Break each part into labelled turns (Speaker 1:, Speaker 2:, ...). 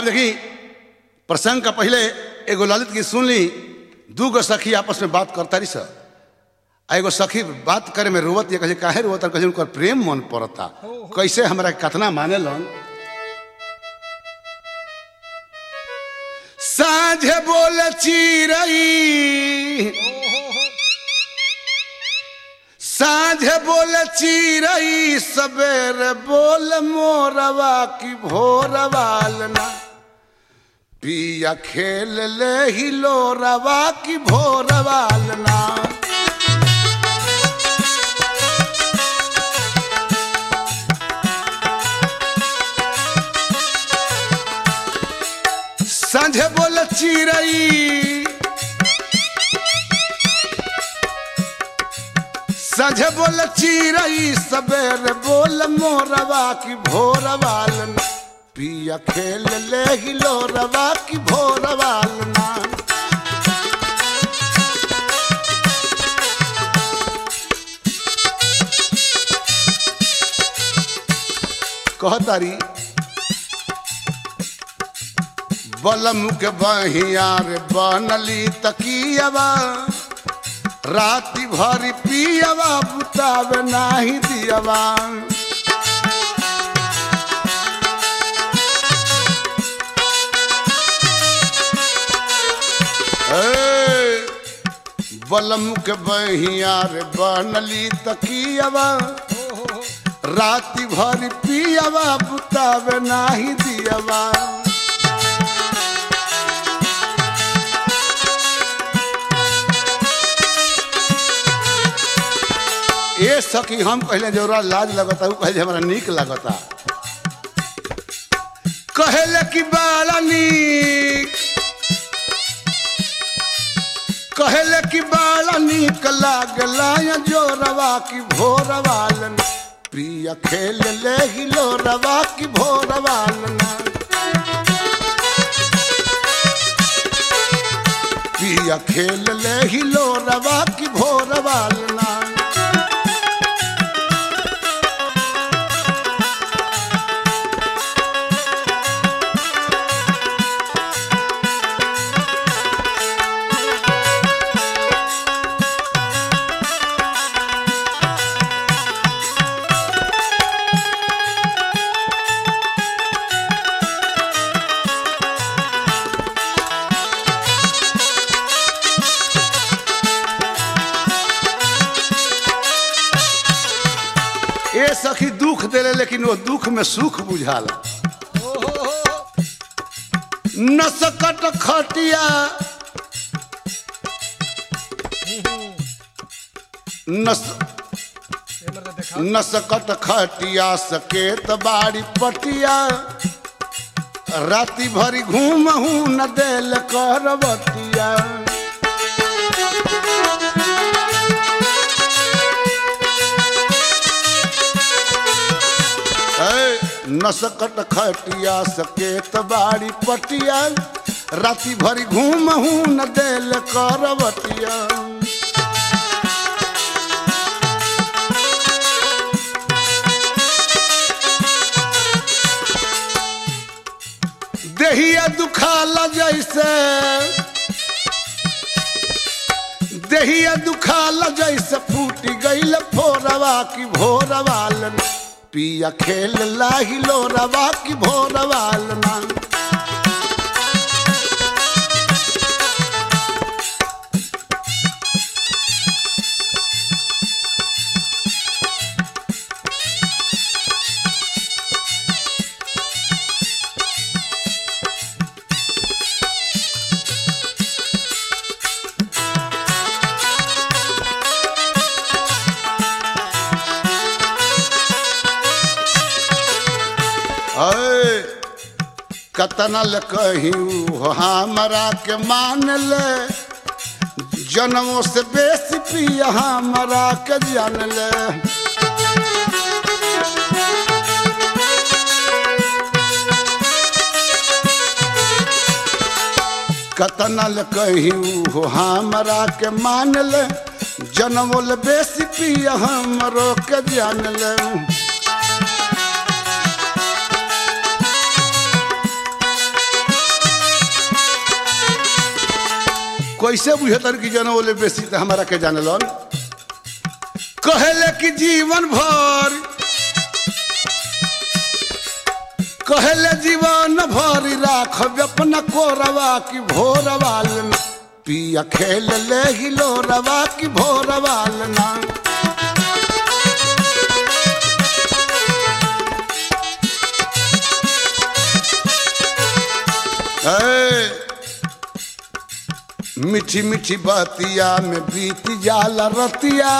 Speaker 1: अब देखी प्रसंग का पहले एगो ललित गीत सुन ली दू गो सखी आपस में बात करता रही सर आ एगो सखी बात करे में रोवत ये कहे काहे रोवत कहे उनकर प्रेम मन पड़ता कैसे हमरा के कतना माने लन साझे बोल चिरई साझे बोल चिरई सबेरे बोल मोरवा की भोरवालना पिया खेल ले हिलो रवा की भोरवालना संझे बोल चिरई संझे बोल चिरई सबेरे बोल मोरवा की भोरवालना पिया खेल ले हिलो रवा की भोरवालना कहतारी बलम के बहिया रे बनली तकियवा राति भरी पियवा बुतावे नाही दियवा ए, बलम के बहिया रे बनली तकियवा राति भरी पियवा बुतावे नाही दियवा ए सखी हम कहले जौरा लाज लगता हूँ कहले हमरा नीक लगता कहले कि बड़ा नीक कहले कि बड़ा नीक लागला या जोरवा की भोरवालन प्रिय खेल ले हिलो रवा की भोरवालना प्रिय खेल ले हिलो रवा की भोरवालना ए सखी दुख देले लेकिन वो दुख में सुख बुझाला नसकट खटिया नस नसकट खटिया सकेत बाड़ी पटिया राति भरी घूमहू न देल करवटिया ऐ, नसकट खटिया सकेत बाड़ी पटिया राति भरी घूमहू न देल करवटिया देहिया दुखाला जैसे देहिया दुखाला जैसे फूट गईल फोरवा की भोरवालन पिया खेल लाहिलो रवा की भोरवालना ऐ, कतना ल कही हमरा के मान ले जनमों से बेसी पिया हमरा के जान ले कतना ल कही हमरा के मान ले जनमोल बेसी पिया हमरो के जान ले कैसे बुझतर कि जन बोले बेसी तो हमारा के जानलन कहले कि जीवन भर कहले जीवन भर राखब अपना कोरवा की भोरवाल में पिया खेल ले हिलो रवा की भोरवाल ना ए, मीठी मीठी बतिया में बीत जाला रतिया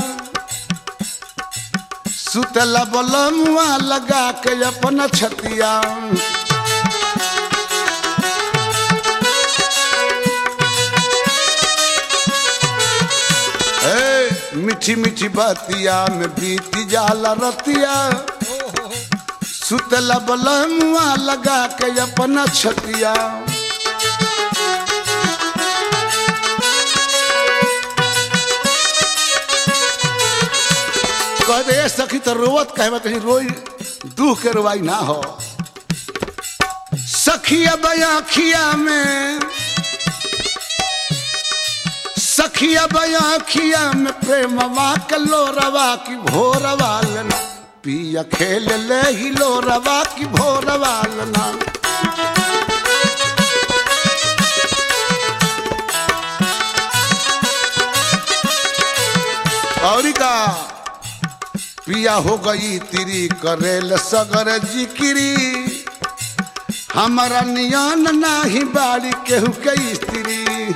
Speaker 1: सुतला बलमुआ लगा के अपना छतिया ए, मीठी मीठी बतिया में बीत जाला रतिया सुतला बलमुआ लगा के अपना छतिया कह दे सखी तो रोवत कहवा कहीं रोई दुख के रोवाई ना हो सखिया बयाखिया में सखिया बयाखिया में प्रेमवा के लोरवा की भोरवा लेना पिया खेल ले ही लोरवा की भोरवा लेना और का पिया हो गई तिरी करेल सगर जिकिरी हमारा नियन नाही बाड़ी केहू के स्त्री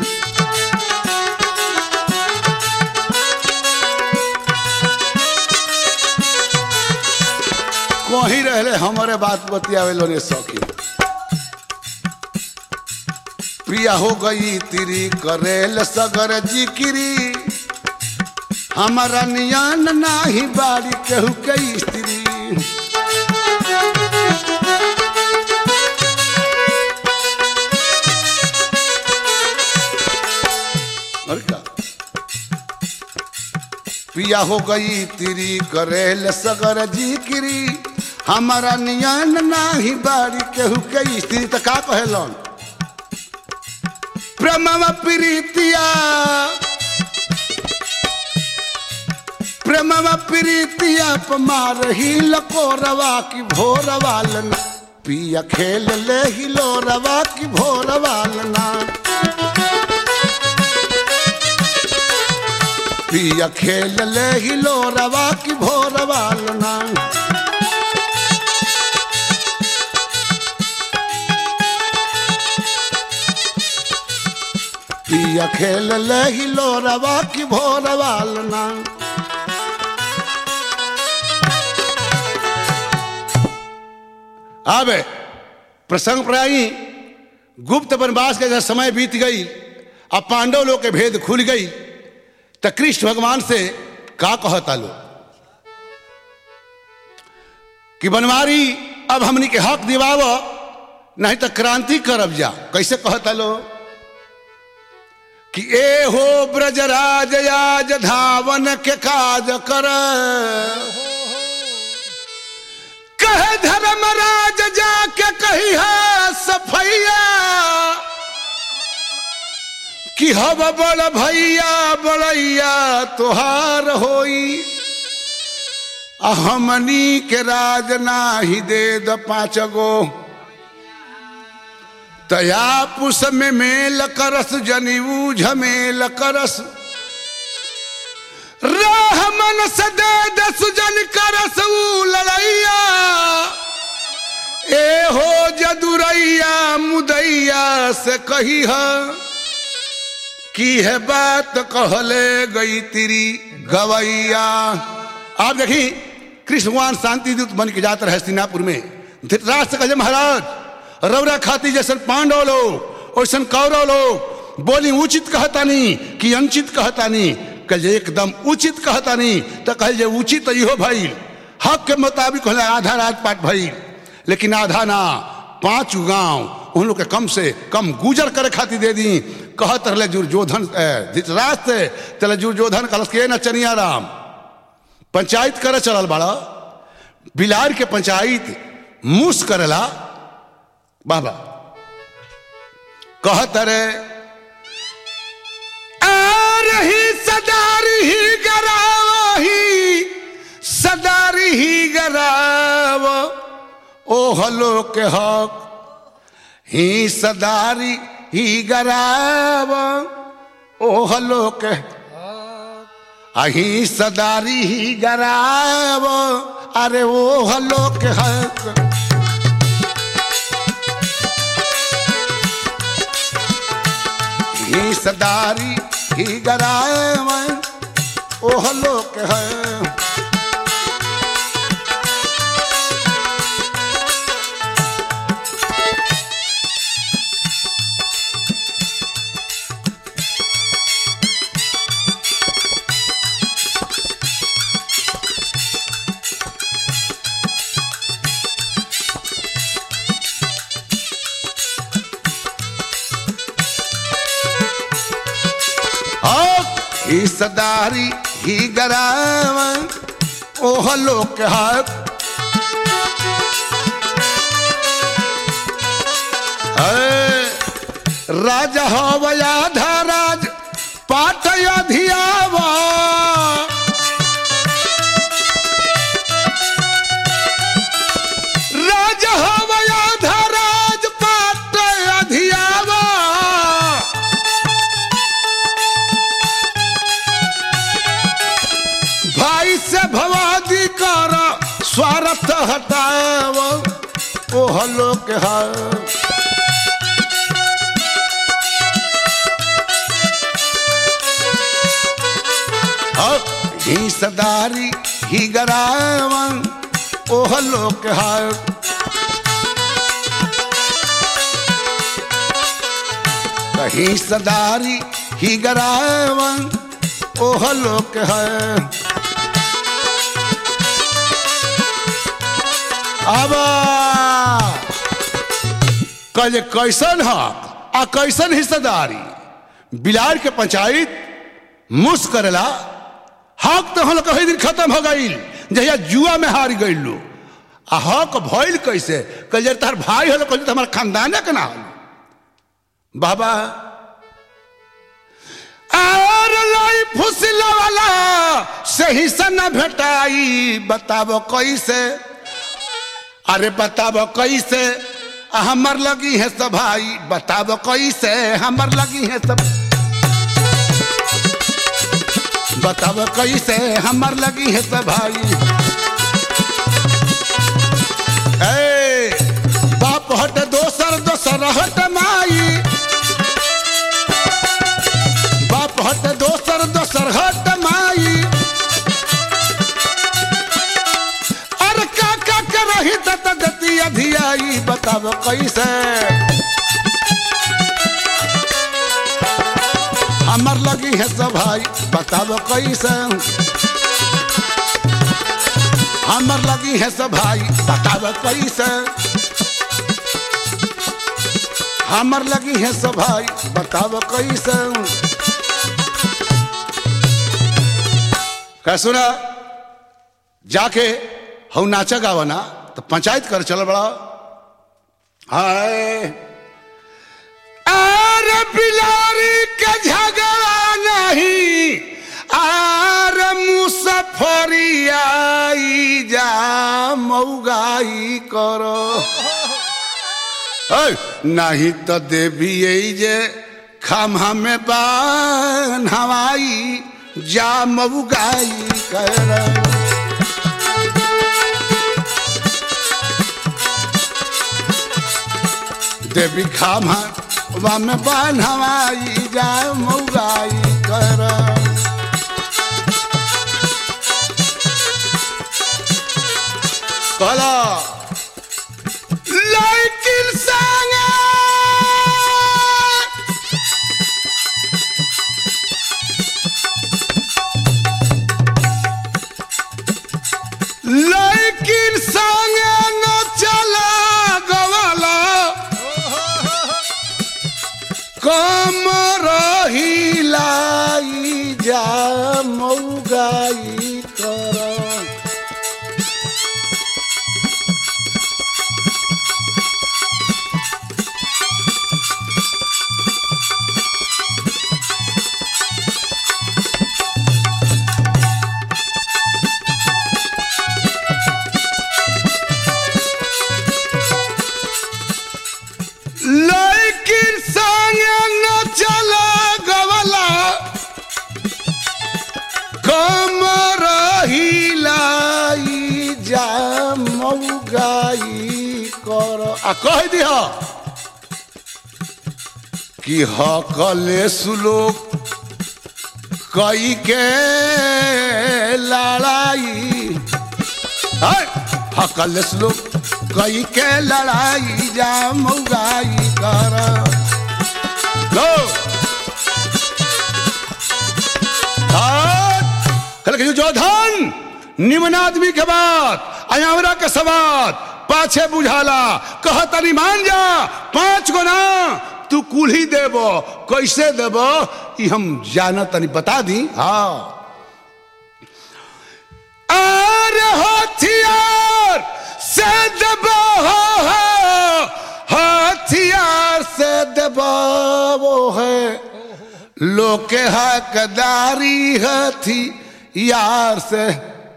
Speaker 1: कहीं रहले हमारे बात बतियावे लोने सखी प्रिया हो गई तिरी करेल सगर जिकिरी हमारा नियन नाही बाड़ी केहू के स्त्री और क्या पिया हो गई तिरी करेल सगर जिकिरी हमारा नियन नाही बाड़ी केहू के स्त्री तो का कहलन प्रेमवा प्रीतिया प्रेमवा प्रीतिया पमार ही लकोरवा की भोरवालन पिया खेल ले ही लोरवा की भोरवालना पिया खेल ले ही लोरवा की भोरवालना पिया खेल ले ही लोरवा की भोरवालना अब प्रसंग प्रायी गुप्त वनवास के जब समय बीत गई अब पांडव लोग के भेद खुल गई तो कृष्ण भगवान से का कहता लो कि बनवारी अब हमनी के हक दिवाव नहीं तो क्रांति करब जा कैसे कहता लो कि ए हो ब्रजराज आज धावन के काज कर कहे धर्मराज जाके कही है सफैया कि हब बड़ भैया बड़ैया तुहार होई आ हमनी के राज नाही दे द पाँच गो तया पुस में मेल करस जनीऊ झमेल करस रहमन सदे दस जन करस ऊ लड़ैया ए हो जदुरैया मुदैया से कही है की है बात कहले गई तेरी गवैया आप देखी कृष्ण भगवान शांति दूत बन के जाते रहे हस्तिनापुर में धृतराज से कहे महाराज रौरा खाती जैसन पांडव लोग वैसन कौरव लोग बोली उचित कहता नहीं कि अनुचित कहता नहीं कल जे एकदम उचित कहता नहीं तो कल जे उचित इहो भइल हक के मुताबिक कहले आधा राजपाट भइल लेकिन आधा ना पांच गांव उन लोग के कम से कम गुजर करे खातिर दे दी कहत रहे दुर्योधन धृतराज से तले दुर्योधन कलस के न चनिया राम पंचायत करे चलल बाड़ा बिलार के पंचायत मुस करेला बाबा कहत रे गराव ओ हलो के हक ही सदारी ही गराव ओ हलो के अही सदारी ही गराव अरे ओ हलो के हक ही सदारी ही गराव ओ हलो के है हक ही सदारी ही गराव ओ हलो के हक है, राजा हवया धराज पाट अधियावा राजा हवया धराज पाट अधियावा भाई से भवादी कर स्वार्थ हटाव ओ हलो के है ही सदारी ही गरावन ओ हलो के है कहीं सदारी ही गरावन ओ हलो के है अब कल कैसन हक आ कैसन हिस्सेदारी बिलाड़ के पंचायत मुस करेला हक तो हम कही दिन खत्म हो गई जहिया जुआ में हार गई लो आ हक भइल कैसे कल जर तार भाई हलो कल हमारा खानदाने के ना हलो बाबा और लाई फुसला वाला सही से न भेटाई बताबो कैसे अरे बताबो कैसे आ हमर लगी है सब भाई बताबो कैसे हमर लगी है सब बताबो कैसे हमर लगी है सब भाई ए बाप हट दोसर दोसर हट माई बाप हट दोसर दोसर हट माई अरे का का करही तत गति अधियाई बताब कैसे हमर लगी है सब भाई बताब कैसे हमर लगी है सब भाई बताब कैसे हमर लगी है सब भाई बताब कैसे कह सुना जाके हम नाचा गावा ना तो पंचायत कर चल बड़ा हाय अरे बिलारी के झगड़ा नहीं आर मुसफरी आई जा मऊगाई करो ऐ, नहीं तो देवी यही जे खामा में बान हवाई जा मऊगाई कर देवी खामा वा में बान हवाई जा मऊगाई कर कहला लेकिन संगे लेकिन संगे न चला गवाला कम रही लाई जा मऊगाई कर आ कह दिह कि हकले सुलोक कई के लड़ाई है, हकले सुलोक कई के लड़ाई जा मौगाई कर लो कल के जो धन निमन आदमी के बात अयावरा के सवात पाछे बुझाला कह तनी मान जा पांच गो ना तू कुल्ही देबो कैसे देबो ई हम जाना तनी बता दी हाँ अरे हथियार से देबो हो, हो, हथियार से देबो वो है लोके हकदारी हथी यार से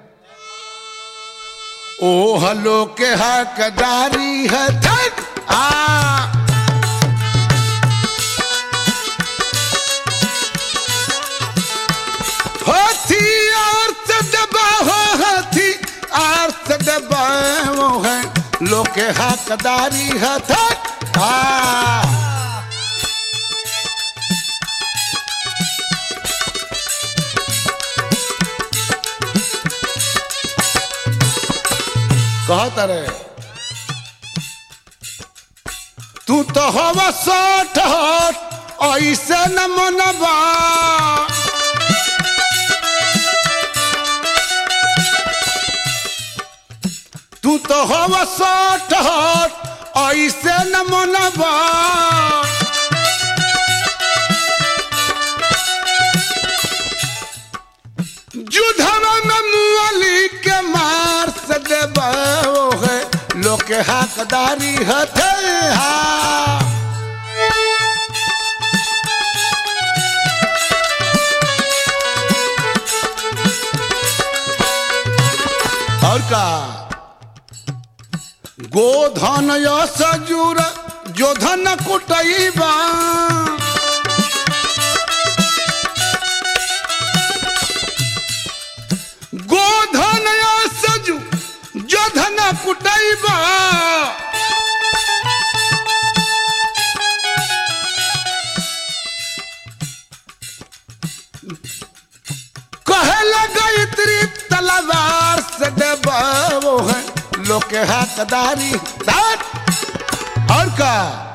Speaker 1: ओ हलो के हकदारी है थक आ हथियार से दबा हो हथियार से दबा वो है लोके हकदारी है थक आ कहत रे तू तो हवा सठ हट ऐसे न मनबा तू तो हवा सठ हट ऐसे न मनबा जुधवा में मुअली के मार से देबो है लोग के हकदारी हथे हा और का गोधन सजूर जो धन कुटैबा गोधन सजू जो धन कुटैबा कहे लगई त्री तलवार से देबो है लोग के हकदारी दात और का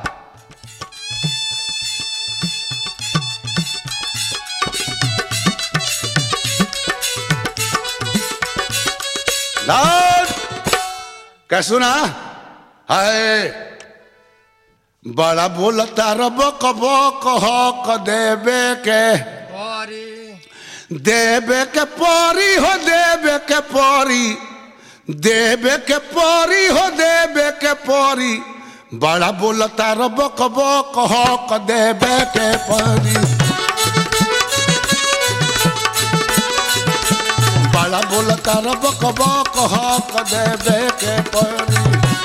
Speaker 1: लाल क्या सुना हाय बड़ा बोलता रब कबो कह देवे के देवे के परी हो देवे के परी देवे के परी हो देवे के परी बड़ा बोलता रब कबो कह क देवे के परी बड़ा बोलता रब कबो कह क देवे के परी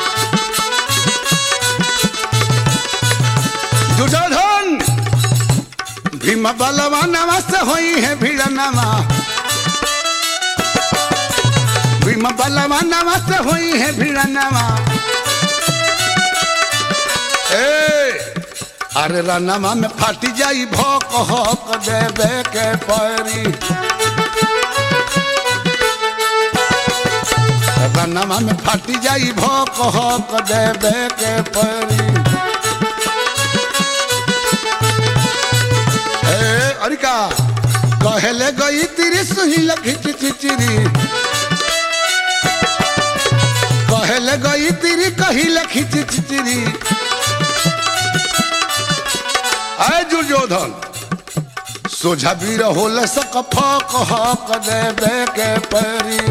Speaker 1: दुर्योधन भीम बलवा नवा से होई है भीड़ नवा भीम बलवा नवा से होई है भीड़ नवा ए अरे रनमा में फाटी जाई भोक हक देवे के परी रनमा में फाटी जाई भोक हक देवे के परी ए अरिका कहले गई तिरी सुही लखी चिचिरी कहले गई तिरी कही लखी चिचिरी आय दुर्योधन सोझा वीर होल सक फक हक देवे के परी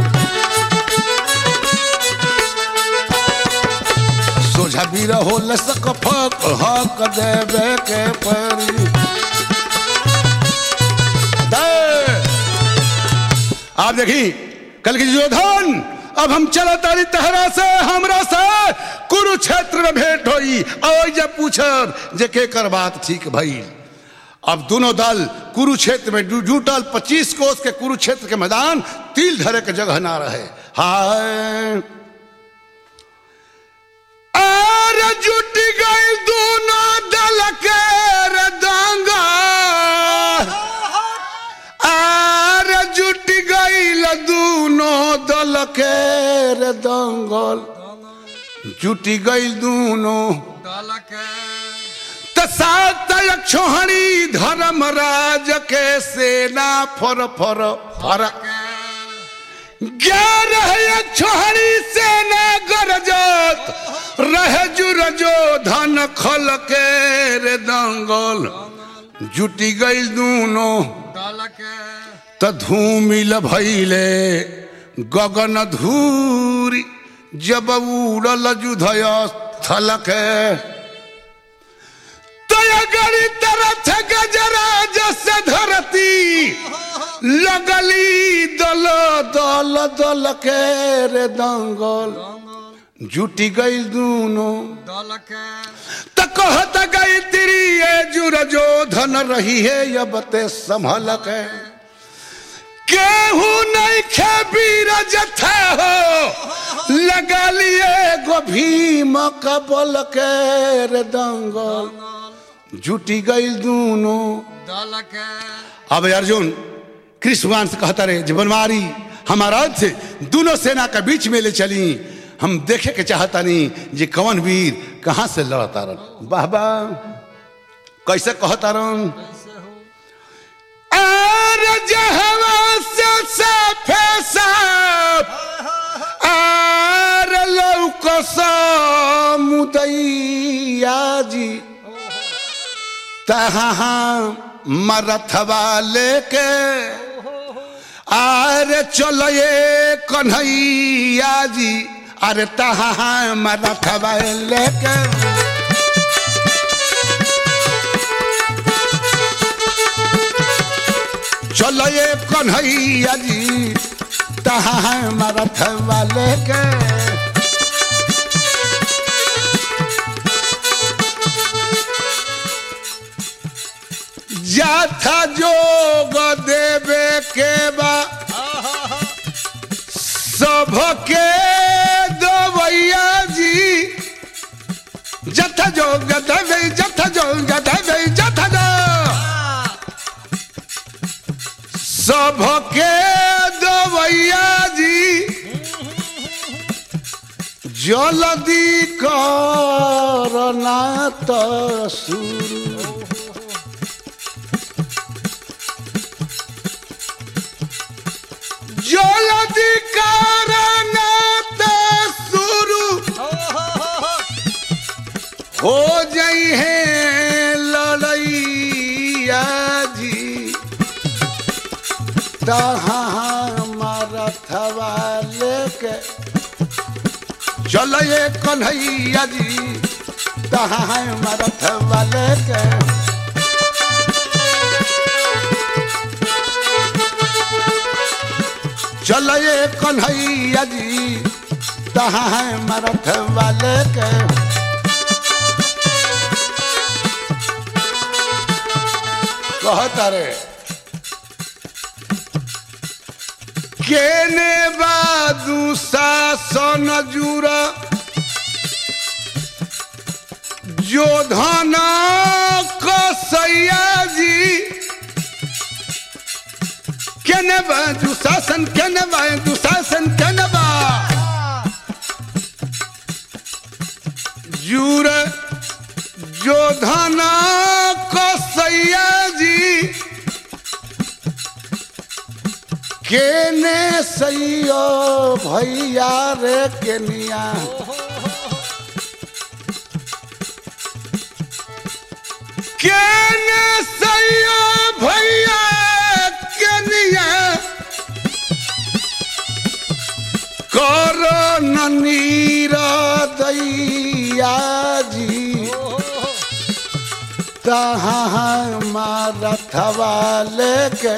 Speaker 1: सोझा वीर होल सक फक हक देवे के परी दे। आप देखी कल की दुर्योधन अब हम चला तारी तहरा से हमरा से कुरुक्षेत्र में भेंट होई और जब पूछब जे के कर बात ठीक भई अब दोनों दल कुरुक्षेत्र में जू- जुटल पच्चीस कोस के कुरुक्षेत्र के मैदान तिल धरे के जगह ना रहे हाय आर आर जुट गई दोनों दल के रे दंगा आर जुट गई दोनों दल के रे दंगल जुटी गई दोनों सात छोहड़ी धर्मराज के सेना फर फर फर ग्यारह छोहड़ी सेना गरजत रह जुर जो धन खल के रे दंगल जुटी गई दोनों त धूमिल भैले गगन धूरी जब उड़ल जुधय स्थल के गड़ी तरथ गजराज से धरती लगली दल दल दल के रे दंगल जुटी गई दोनों त कहत गई तिरी ये जुर जो धन रही है अब ते संभल के केहू नहीं खे बीर जथा हो लगा लिए गो भीम कबल के रे दंगल जुटी गई दोनों अब अर्जुन कृष्ण भगवान से कहता रहे जीवनवारी हमारा से दोनों सेना के बीच में ले चली हम देखे के चाहता नहीं जे कवन वीर कहाँ से लड़ता रन वाह वाह कैसे कहता रन आर जहवा से साफे साफ आर लौकस मुदैया जी तहाँ मरथवा लेके आरे चलो ये कन्हैया जी अरे तहाँ मरथवा लेके चलो ये कन्हैया जी तहाँ मरथवा लेके जाथा जोग देवे के बा सबके दवैया जी जथा जोग देवे जथा जोग देवे जथा जो सबके दवैया जी जल्दी करना तो शुरू जल्दी करना तो शुरू हो जाई है लड़ैया जी तहाँ मरथवा लेके चलो ये कन्हैया जी तहाँ मरथवा लेके चलो ये कन्हैया जी तहाँ है मरथ वाले के कहता रे केने बादू शासन जुरा जो धन कसैया जी केने बा दुशासन केने बा दुशासन केने बा जूर जो धना कसैया जी केने सैयो भैया रे केनिया केने सैयो भैया केनिया कर नीर दैया जी तहाँ मारथवा लेके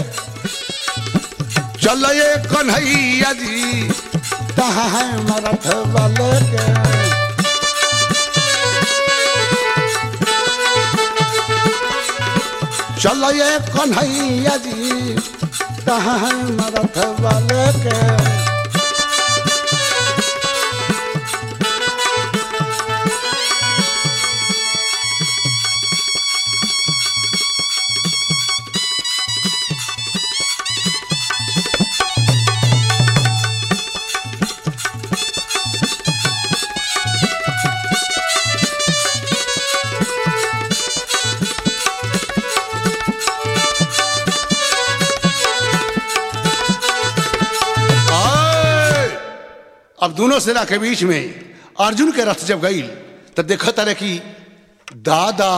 Speaker 1: चल ये कन्हैया जी तहाँ मारथवा लेके चल ये कन्हैया जी तहाँ मारथवा लेके अब दोनों सेना के बीच में अर्जुन के रथ जब गई तो देखा तारे कि दादा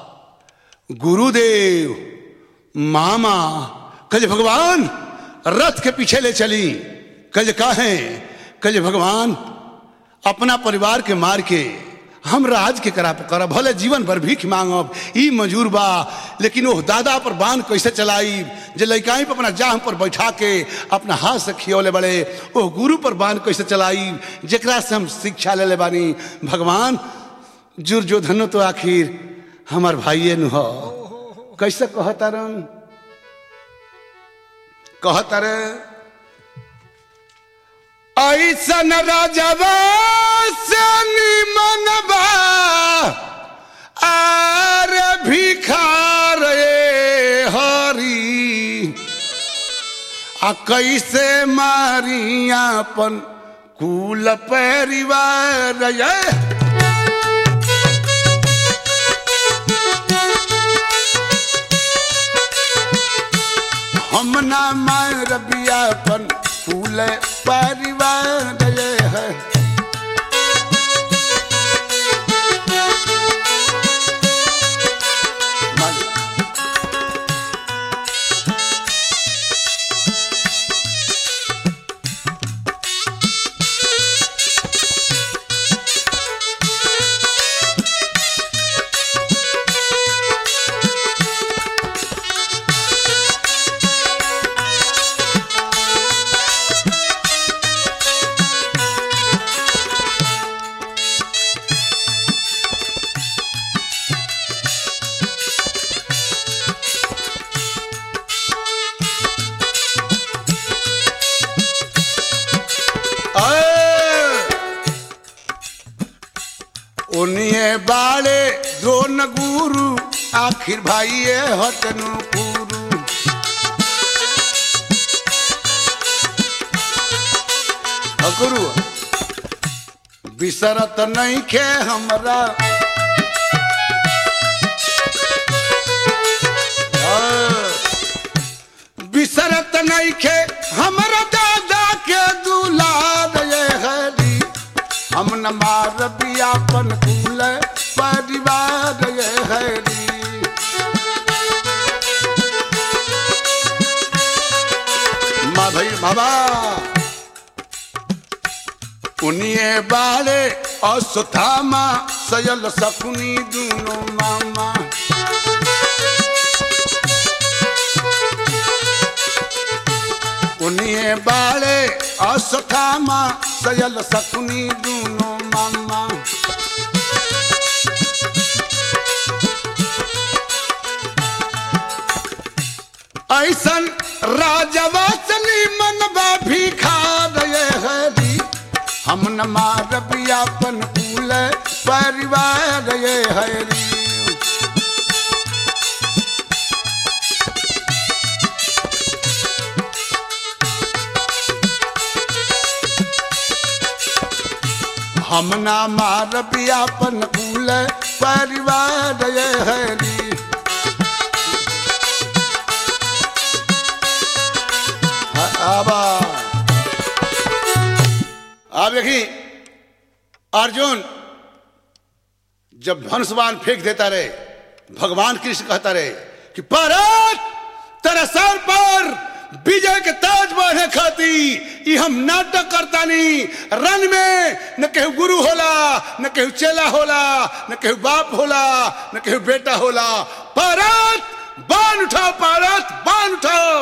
Speaker 1: गुरुदेव मामा कल भगवान रथ के पीछे ले चली कल काहे कल भगवान अपना परिवार के मार के हम राज के करा करब भले जीवन भर भीख मांगब ई मजूर बा लेकिन वो दादा पर बांध कैसे चलाई जे लइकाई पर अपना जाह पर बैठा के अपना हाथ से खियौले बड़े वो गुरु पर बांध कैसे चलाई जेकरा से हम शिक्षा ले ले बानी भगवान जुर जो धनो तो आखिर हमार भाइये नु हो कैसे कहता रन कहता रे ऐसन राजवा से निमनबा आर भिखार ए हरी आ कैसे मारी अपन कुल परिवार ये हम ना मार बियापन फूल परिवार ये है उन्हें बाड़े द्रोण गुरु आखिर भाई हटनु गुरु अ गुरु बिसरत नहीं खे हमरा बिसरत नहीं खे हमरा दादा के दुलार ये हरी हम न मार बियापन कुल परिवार ये हरी माँ भाई बाबा उनिए बाले अश्वत्थामा सयल सकुनी दुनो मामा उनिए बाले अश्वत्थामा सयल सकुनी दुनो मामा ऐसन राजवा चली मनबा भिखार ये हरी हम न मार बियापन कुल परिवार ये हरी हम ना मार बियापन कुल परिवार ये हरी आबा आप देखी अर्जुन जब धनुष्वान फेंक देता रहे भगवान कृष्ण कहता रहे कि भारत तेरे सर पर विजय के ताज बढ़े खाती ई हम नाटक करता नहीं रन में न केहू गुरु होला न केहू चेला होला न केहू बाप होला न केहू बेटा होला भारत बान उठाओ भारत बान उठाओ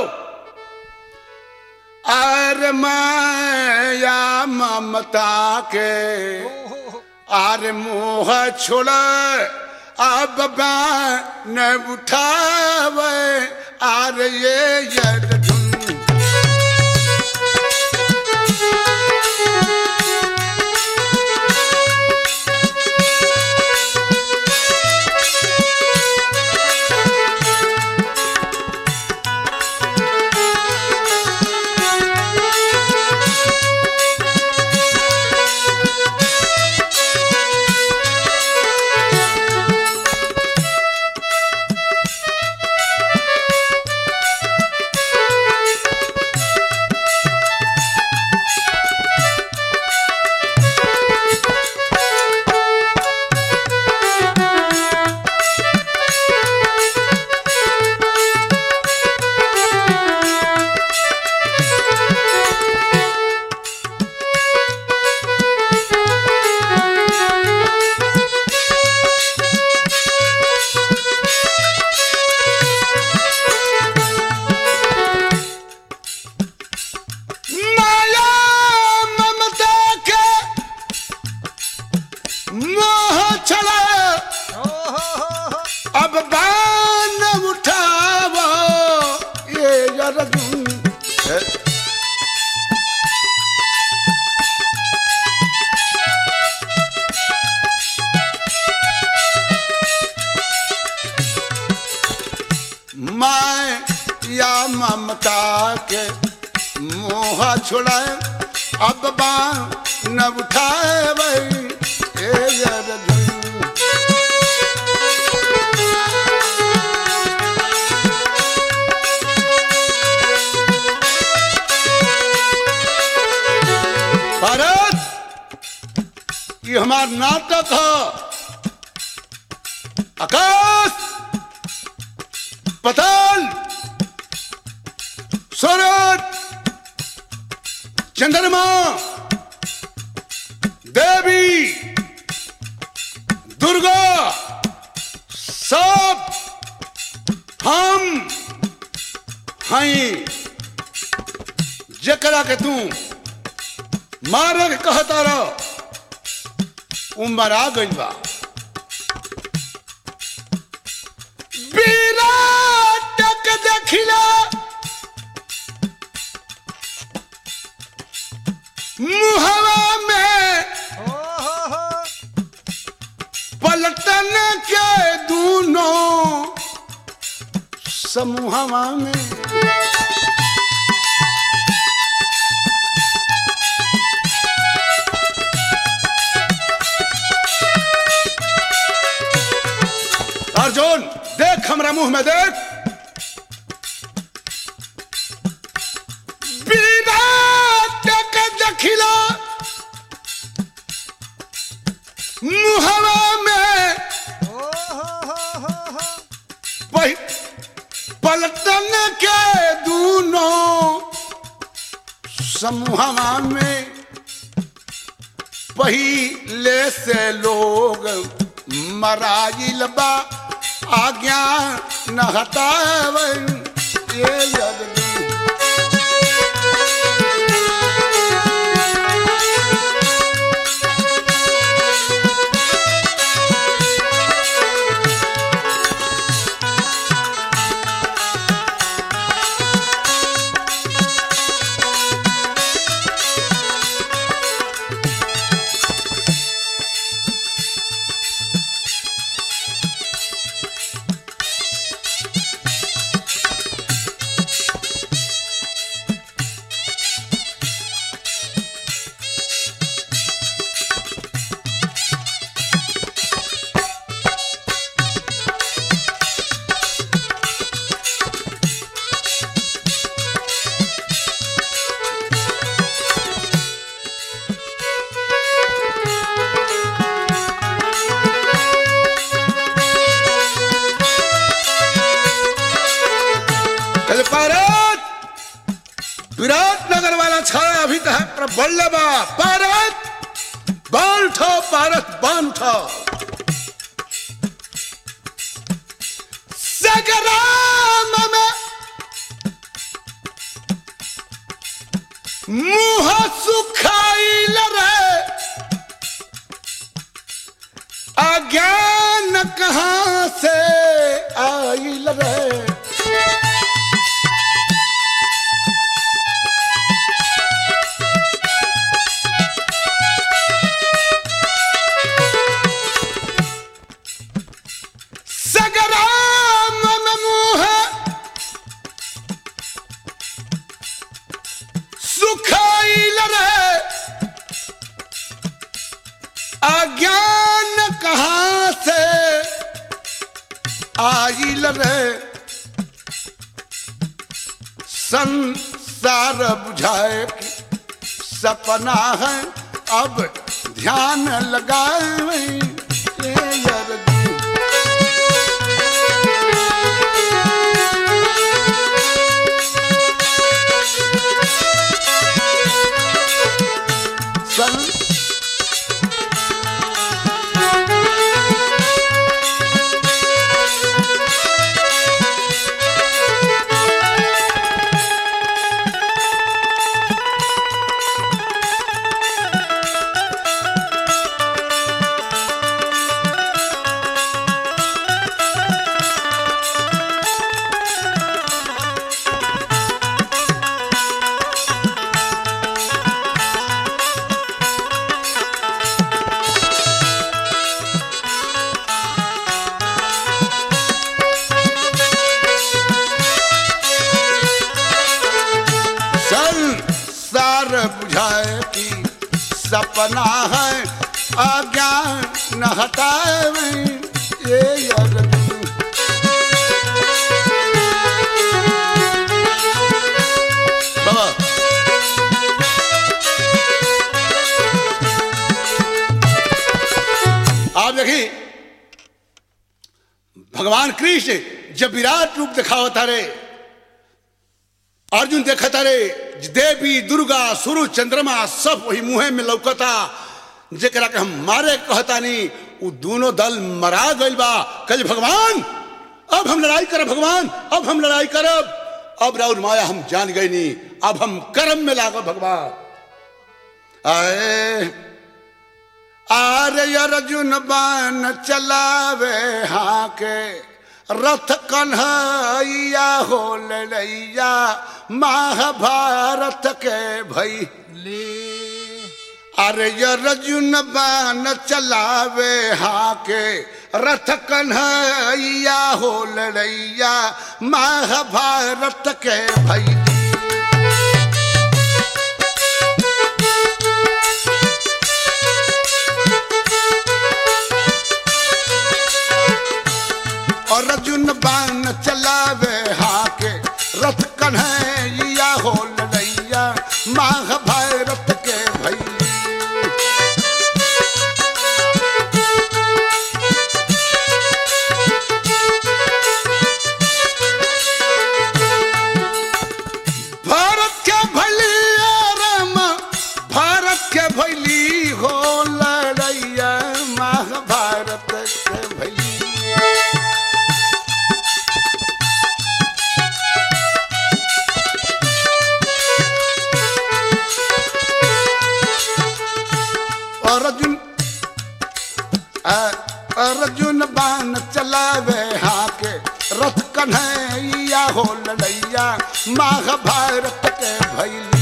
Speaker 1: आर माया ममता के आर मोह छोड़ अब न उठावे आर ये यदुन अर्जुन हे, मैं या ममता के मोह छुड़ाए अब बाण न उठाए वही ए अर्जुन भारत ये हमार नाटक है आकाश पताल सूरज चंद्रमा देवी दुर्गा सब हम हैं जकरा के तू मारे के कहता रह उमर आ गई बा विराट के देखिला मुहवा में पलटन के दूनों समूहवा में अर्जुन देख हमरा मुंह में देख विराट के देखिला मुहवा में पहि- पलटन के दूनों समूहवा में पहिले से लोग मराइल बा आज्ञा न हटावन ये जगदी कल भारत विराट नगर वाला छाया अभी तो है पर बल्लभा भारत बाल उठो भारत बान उठो सगराम में मुंह सुखाइल रे अज्ञान कहाँ से आइल रे सगराम में मुंह सुखाइल रे अज्ञान कहाँ से आइल रे संसार बुझाए कि सपना है अब ध्यान लगाए ये अर्जुन सन सपना है अज्ञान न हटावे ये अर्जुन बाबा आप देखिए भगवान कृष्ण जब विराट रूप दिखावता रे अर्जुन देखता रे देवी दुर्गा सूर्य चंद्रमा सब वही मुहे में लौकता जेकरा के हम मारे कहता नहीं वो दोनों दल मरा गइल बा कल भगवान अब हम लड़ाई करब भगवान अब हम लड़ाई करब अब राउर माया हम जान गए नहीं अब हम कर्म में लागो भगवान आए आरे अर्जुन बान चलावे हाँ के रथ कन्हैया हो लड़ैया महाभारत के भई
Speaker 2: ले
Speaker 1: अरे अर्जुन बान चलावे हाँ के रथ कन्हैया हो लड़ैया महाभारत के भई और अर्जुन बान चलावे हाके रथ कन्हैया हो लड़ैया महाभारत के भई भारत के भैली राम भारत के भैली हो लड़ैया महाभारत के भैली अर्जुन अर्जुन बाण चलावे हाके रथ कन्हैया हो लड़ैया महाभारत के भैली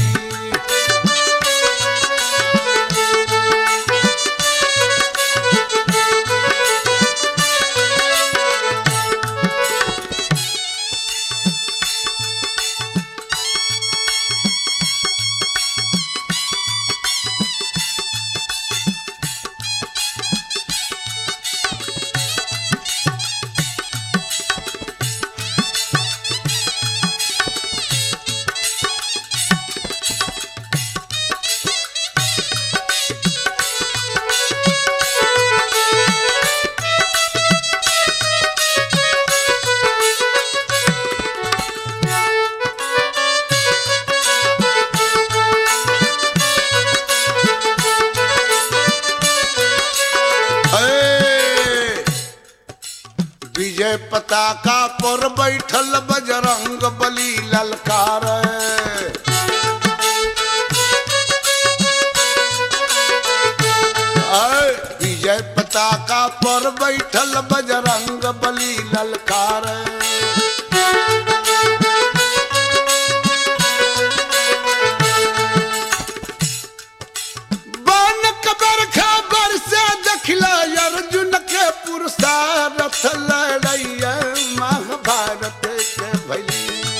Speaker 1: ए, विजय पताका पर बैठल बजरंग बली ललकार ऐ, विजय पताका पर बैठल बजरंग बली ललकार बन कबर खबर से देखला अर्जुन के पुरुषारथ लड़ैया महाभारत के भैली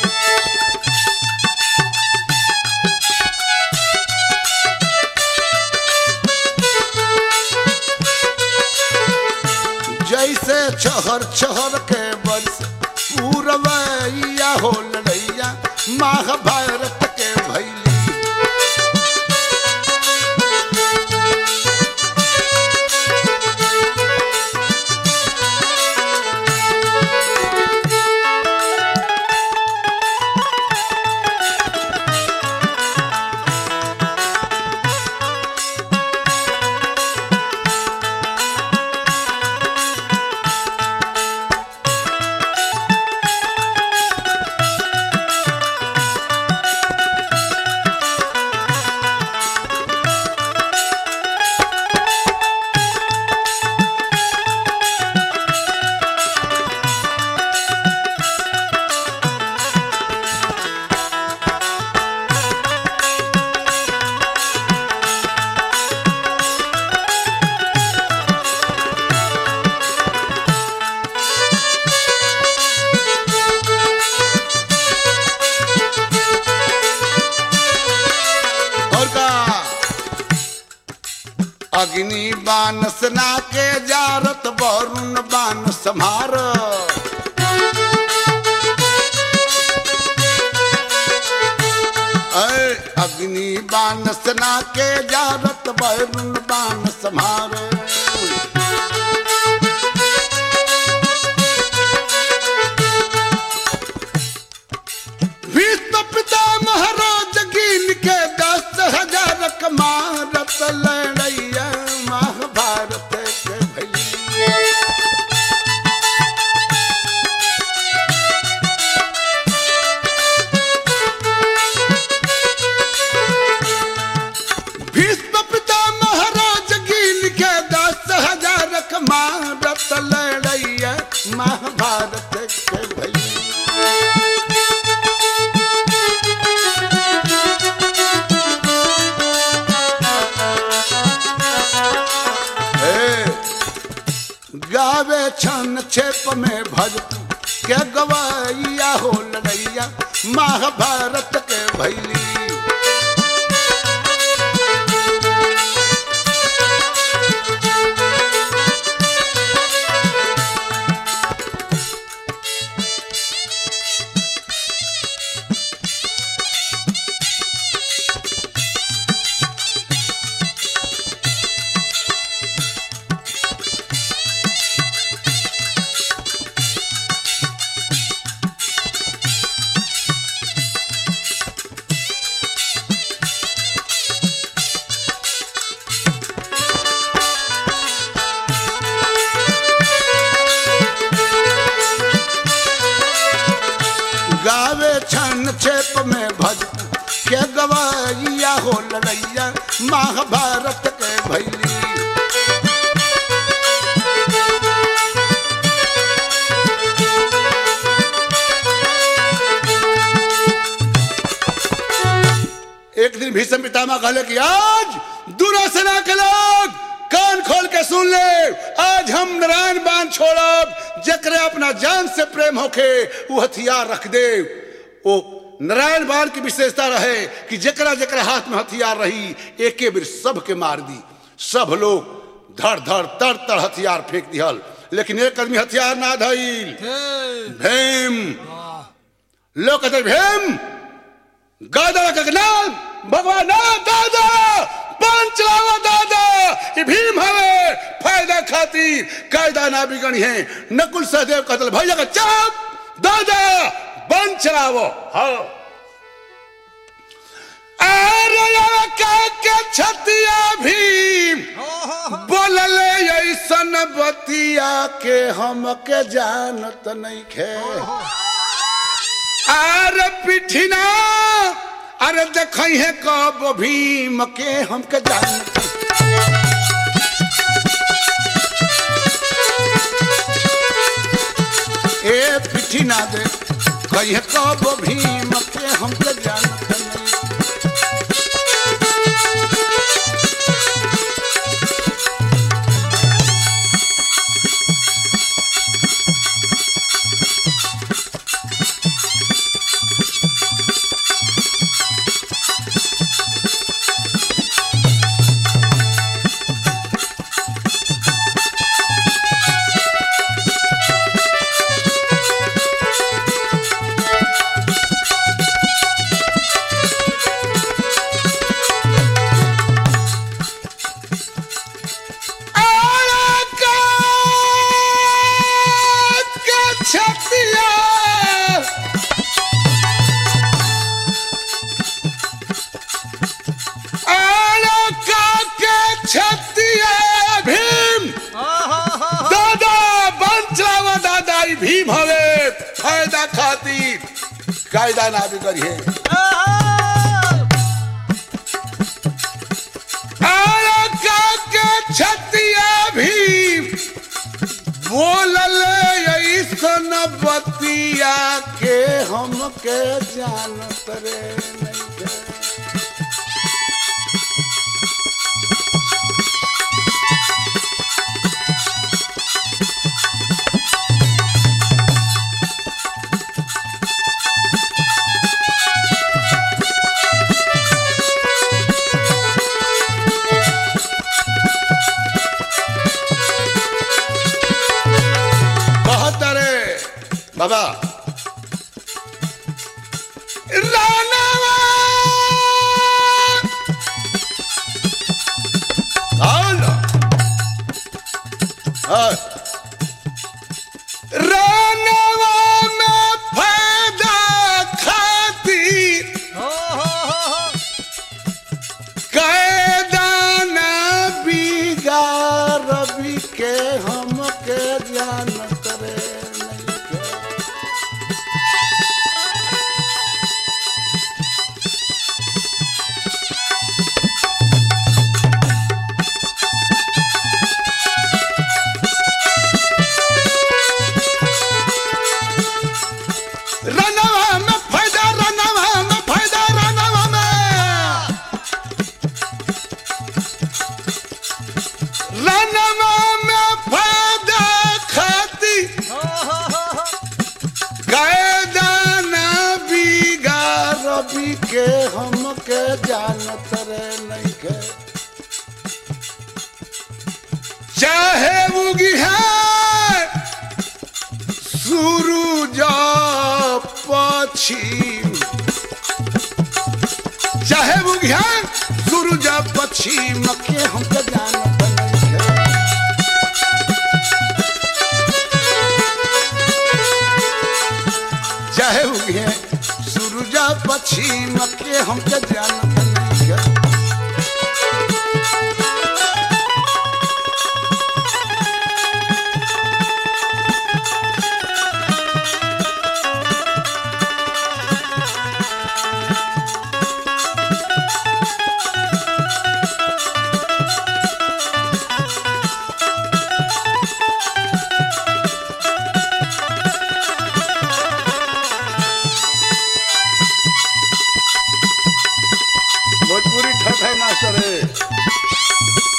Speaker 1: जैसे छहर छहर के वर्ष पूरवैया हो लड़ैया महाभारत के भैली अग्नि बान सना के जारत वरुण बान समार ऐ अग्नि बान सना के जारत वरुण बान समार विश्व पिता महाराज गिन के दस हजार कमारत लड़ैया महाभारत के भैया भीष्म पिता महाराज गिन के दस हजार कमारत लड़ैया महाभारत के भैया हे, गावे छन छेप में भज के गवैया हो लड़ैया महाभारत के भैली गावे छन छेप में भज के गवैया हो लड़ैया महाभारत के भैली एक दिन भीष्म पितामह कहले कि आज दुरासना के लोग कान खोल के सुन ले आज हम नारायण बाण छोड़ब जकरे अपना जान से प्रेम होके वो हथियार रख दे वो नारायण बाण की विशेषता रहे कि जकरा जकरा हाथ में हथियार रही एके बेर सबके मार दी सब लोग धड़ धड़ तड़ तड़ हथियार फेंक दिहल लेकिन एक आदमी हथियार ना धइल भीम लोग कहते भीम गादा का नाम भगवान ना दादा पान चलावा दादा ये भीम हवे फायदा खातिर कायदा ना बिगड़ी है नकुल सहदेव कतल भैया का चाप दादा बन चलावो हाँ अरे का के छतिया भीम बोलले ऐसन बतिया के हम के जानत नहीं खे अरे पिठिना अरे देख है कब भीम के हमके जान ए पिठिना दे कही कब भीम के हमके जानत नहीं भीम हवे फायदा खातिर कायदा ना बिगड़िए आया काके छतिया भीम बोलल ऐसन बतिया के हमके जानत रे नइखे। बाबा रानावा आओ ना। हाँ। रानावा में फायदा खातिर
Speaker 2: हो हो हो हो
Speaker 1: कैदाना बिगाड़ रवि के हमके जानत रे नइखे। रनवा में फायदा रनवा में फायदा रनवा में रनवा में फायदा खाती
Speaker 2: हो हो हो हो
Speaker 1: कैदाना बिगाड़ रवि के हमके जानत रे नइखे चाहे उगी है सूरज पश्चिम चाहे उगी है सूरज पश्चिम के हमके जानत नइखे चाहे उगे सूरज पश्चिम के हमके जानत नइखे भोजपुरी ठट है मास्टर है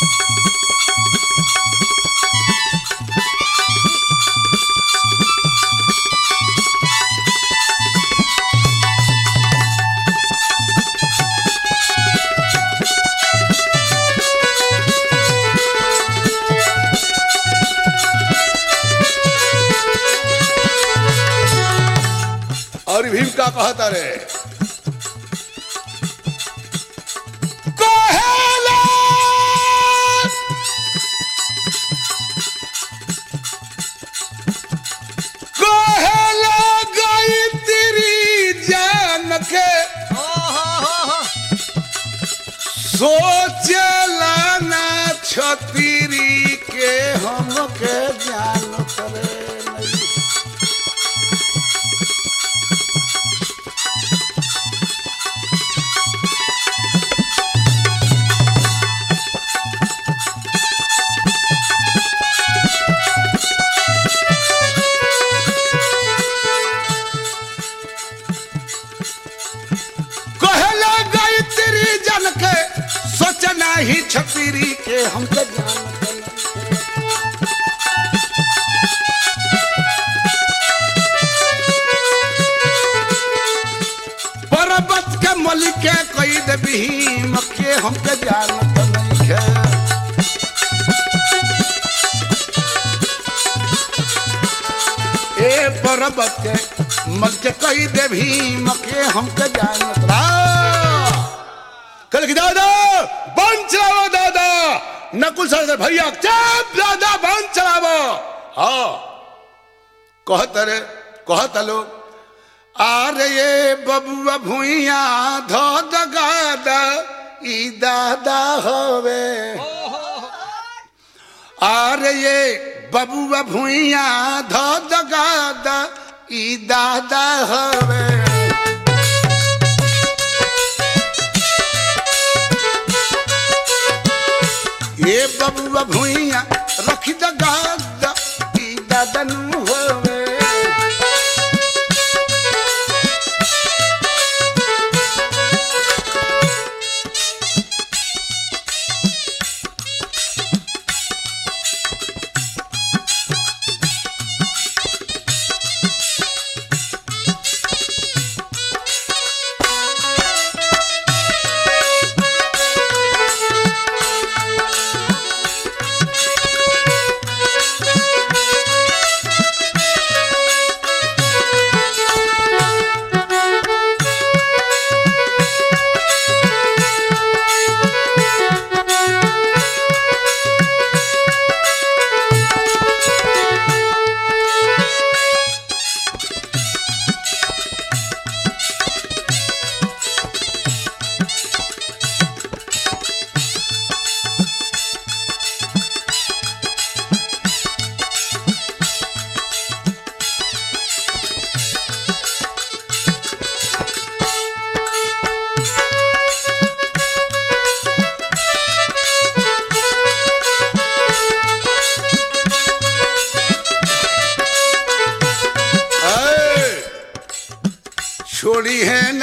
Speaker 1: और भीम का कहता रे कहेला कहेला गई तेरी जान के
Speaker 2: हो हो हो हो
Speaker 1: सोचला ना छतीरी के हमके जान करे नहीं कहला गई तेरी जन के सोचना ही छतीरी के हमके जानत नहीं पर्वत के मलिक के कई दे भीम के हमके जानत नहीं है ए पर्वत के मल के कई दे भीम के हमके जानत रा कल की दादा बन चलावो दादा नकुल सर से भैया चुप दादा बन चलावो हाँ कहत रे कहत लोग आरे ये बबुआ भुइया धो दगादा ई दादा होवे आरे ये बबुआ भुइया धो दगादा ई दादा होवे ये बबुआ भुइया रख दगादा ई दादा नु होवे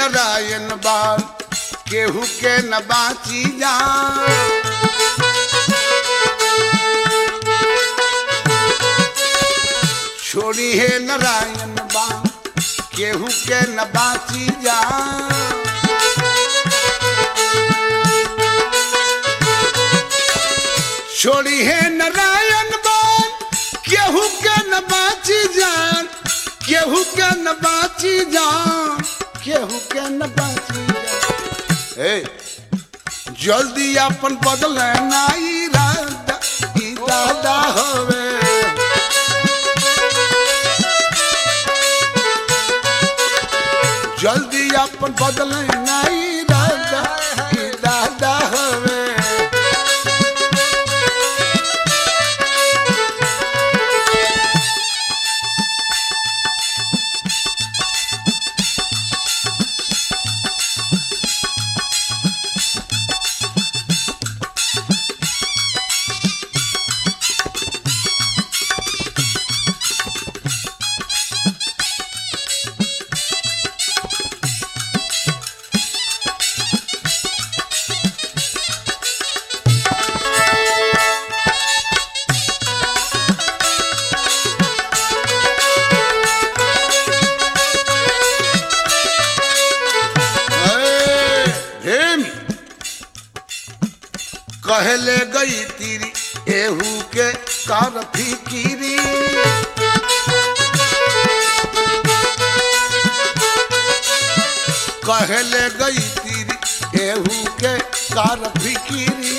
Speaker 1: नारायण बाल केहू के न बाची जान छोड़ी है नारायण बाल केहू के न बाची जान छोड़ी है नारायण बाल केहू के न बाची जान केहू के न बाची जान केहू के न बाची जान ए जल्दी अपन बदल ना इरादा इरादा होवे जल्दी अपन बदल ना इरादा इरादा होवे ए, भीम कहले गई तीरी एहू के कर फिकिरी कहले गई तीरी एहू के कर फिकिरी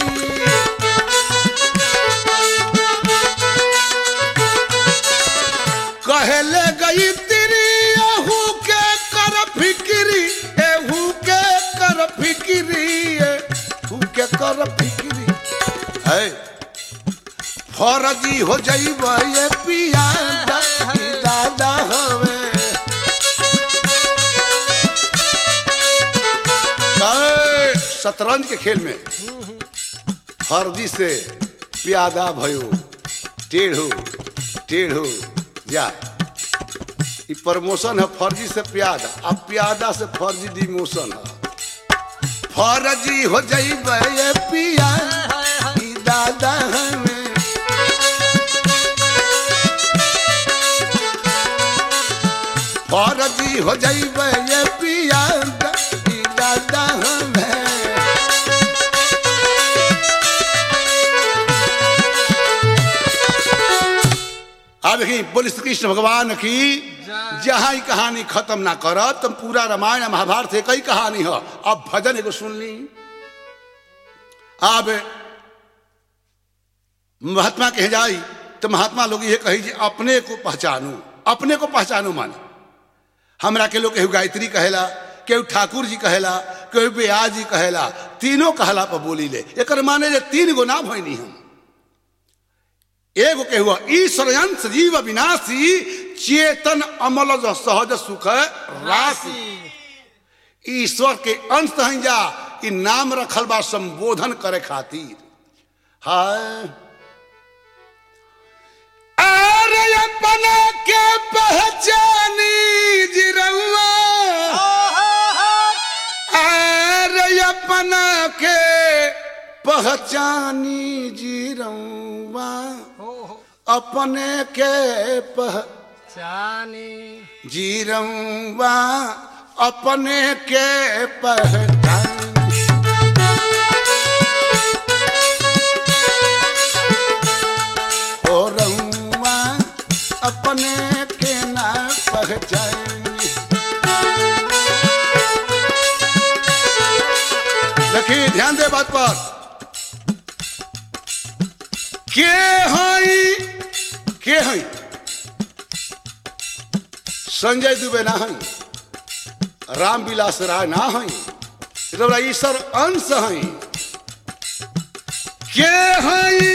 Speaker 1: कहले गई तेरी एहू के कर फिक्री एहू के कर फिक्री एहू के कर फिक्री है फौरजी हो जाइब ये पिया दादा हवे है, शतरंज के खेल में फर्जी से प्यादा भयो टेढ़ो टेढ़ो जा ई प्रमोशन है फर्जी से प्यादा अब प्यादा से फर्जी डिमोशन है फर्जी हो जाइब ये पिया ई दादा हमें फर्जी हो जाइब ये पिया ई दादा हमें अब देखी बोल श्री कृष्ण भगवान की जहाँ ही कहानी खत्म ना करब तुम पूरा रामायण महाभारत एक ही कहानी है अब भजन एगो सुन ली अब महात्मा कहे जाई तो महात्मा लोग ये कही जी अपने को पहचानू अपने को पहचानू माने हमरा के लोग केहू गायत्री कहेला केहू ठाकुर जी कहेला केहू ब्याज जी कहेला तीनों कहला पर बोली ले एकर माने जे तीन गो ना भइनी हम एगो के हुआ ईश्वर अंश जीव विनाशी चेतन अमल जो सहज सुख राशि ईश्वर के अंश हैं जा ई नाम रखल बा संबोधन करे खातिर हाय अरे अपना के पहचानी जिरौआ अरे अपना के पहचानी जिरौआ अपने के पह
Speaker 2: चानी
Speaker 1: जीरौआ अपने के पहचानी हो रहुआ अपने के ना पहचानी देखिए ध्यान दे बात पर के हई के हई संजय दुबे ना हई रामविलास राय ना हई रउरा ईश्वर अंश हई के हई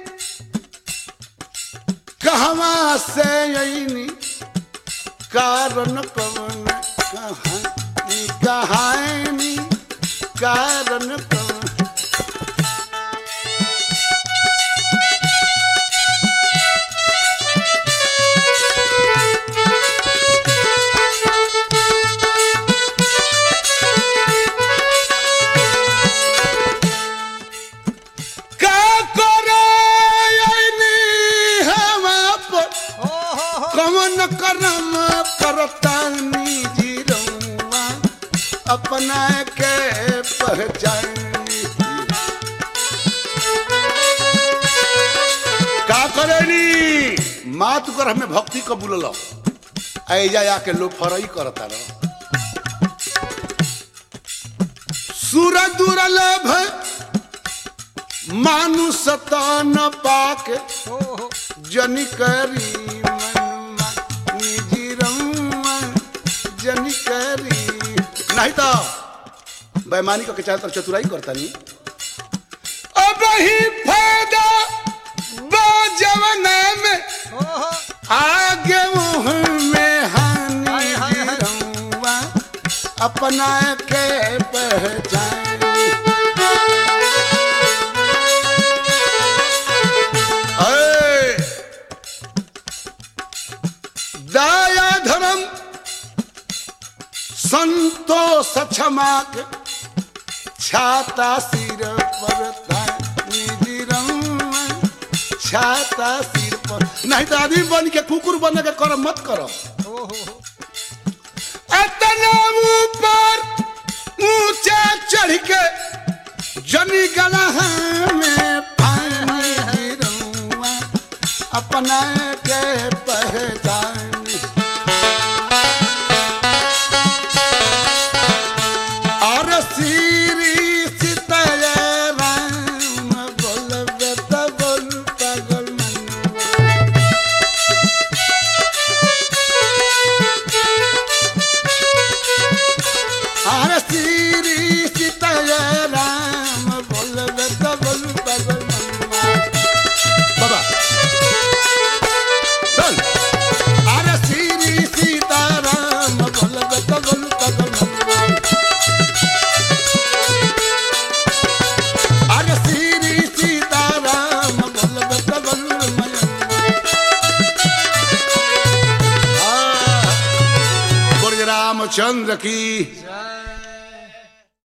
Speaker 1: कहवा से अईनी कारण कवन कहानी कहानी कारण कवन के पहचान का करेनी मात कर हमें भक्ति कबूल ऐजा आके लो फरई करता रह सुर दुर्लभ मानुष तन पाके
Speaker 2: ओहो
Speaker 1: जनि करी मनमा निजी रउआ जनि करी नहीं तो बेमानी के चाल तर चतुराई करता नहीं अब ही फायदा जवना में
Speaker 2: ओहो
Speaker 1: आगे मुँह में हानि
Speaker 2: हाय, हाय, हाय।
Speaker 1: रउआ अपना के पहचान ऐ, दया धर्म संतोष क्षमा के छाता सिर पर निजी रउआ छाता सिर पर नहीं तो आदमी बन के कुकुर बन के कर मत करो
Speaker 2: ओहो
Speaker 1: इतना ऊपर ऊंचा चढ़ के जनी गला में पानी गिरऊआ अपना के पहचान और श्री सीतल राम बोलबे त बोल पागल मनुआ आर श्री सीतल राम बोलबे त बोल पागल मनुआ बाबा चल आर श्री सीताराम बोलबे त बोल पागल मनुआ आर श्री सीताराम बोलबे त बोल मनुआ बोल रामचंद्र की